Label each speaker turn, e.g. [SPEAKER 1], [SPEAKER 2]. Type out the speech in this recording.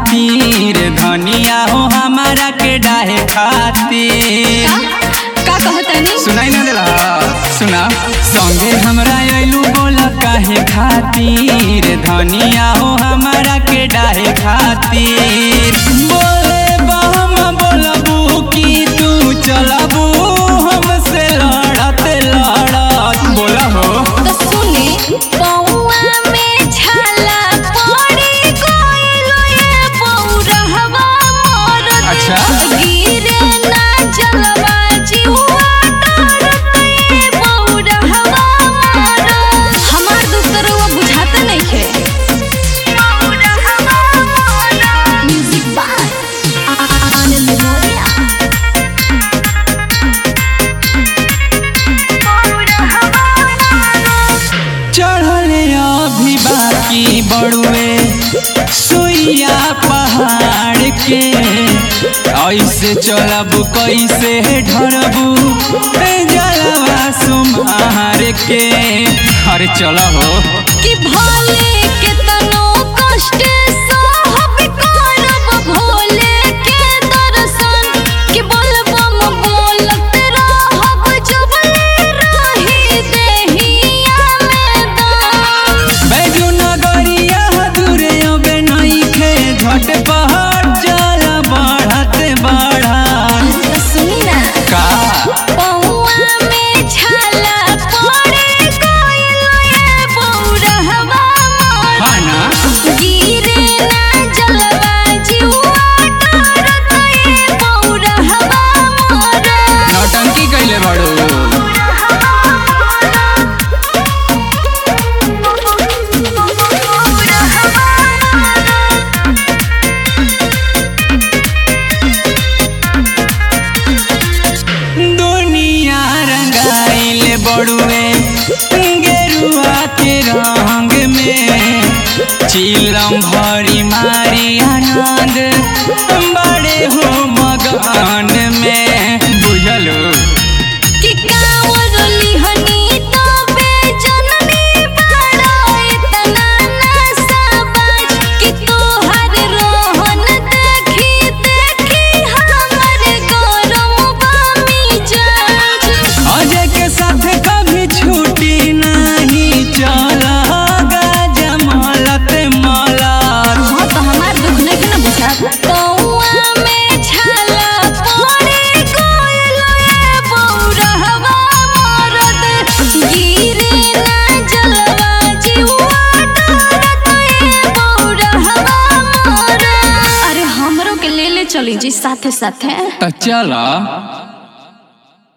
[SPEAKER 1] खातिर धनिया हो हमारा के डाहे खातिर
[SPEAKER 2] का कहतनी
[SPEAKER 1] सुनाई ना देला सुना संगे हमरा अइलू बोल काहे खातिर धनिया हो हमारा के डाहे खातिर बोले बम बोलबू कि तू चलबू हमसे लड़त लड़त बोला हो
[SPEAKER 2] तो सुने पौआ में छाला पड़ी गइलो ये पौरहवा मोर
[SPEAKER 1] अच्छा।
[SPEAKER 2] गिरे ना जलवा जीवा डरत ये पौरहवा मोर हमार दूसरवा बुझाते नइखे पौरहवा मोर म्यूजिक बाय आनंद मोरिया
[SPEAKER 1] चढ़ले अभी बाकी बड़ुए सुइया पहाड़ के ऐसे चलब कैसे ढरबू जलवा सुमार के अरे चल हो
[SPEAKER 2] कि भले केतनो कष्ट सहब करब भोले के दर्शन कि बोलबम बोलत रहब जबले रही देहिया में दम
[SPEAKER 1] बैजू नगरिया दूरे अबे नइखे झट पहाड़ जल बढ़त बढ़त
[SPEAKER 2] तो सुनी ना
[SPEAKER 1] का
[SPEAKER 2] पौआ में छाला पड़े गइलो ये बौरहवा मोर
[SPEAKER 1] हाँ ना
[SPEAKER 2] गिरे ना जलवा जीवा डरत ये बौरहवा मोर
[SPEAKER 1] नौटंकी कैले बड़ू दुनिया रंगाइल बड़ुए गेरुआ के रंग में चिलम भरी मारी आनंद बड़े हो मगन में बुझलो
[SPEAKER 2] कि कांवर लिहनी तबे जननी बड़ा इतना नशा बाज कि तोहर रोहन देखी देखी हमर गरम बामी जाज
[SPEAKER 1] अजय के साथ कभी छूटी नहीं चल जमलत मलत
[SPEAKER 2] हाँ तो हमार दुख नहीं ना बुझा पौआ में छाला पड़े गइलो ये बौरहवा मरद गिरे ना जलवा जीवा डरत ये बौरहवा मरद अरे हमरो के ले ले चली जी साथे साथे
[SPEAKER 1] तो चल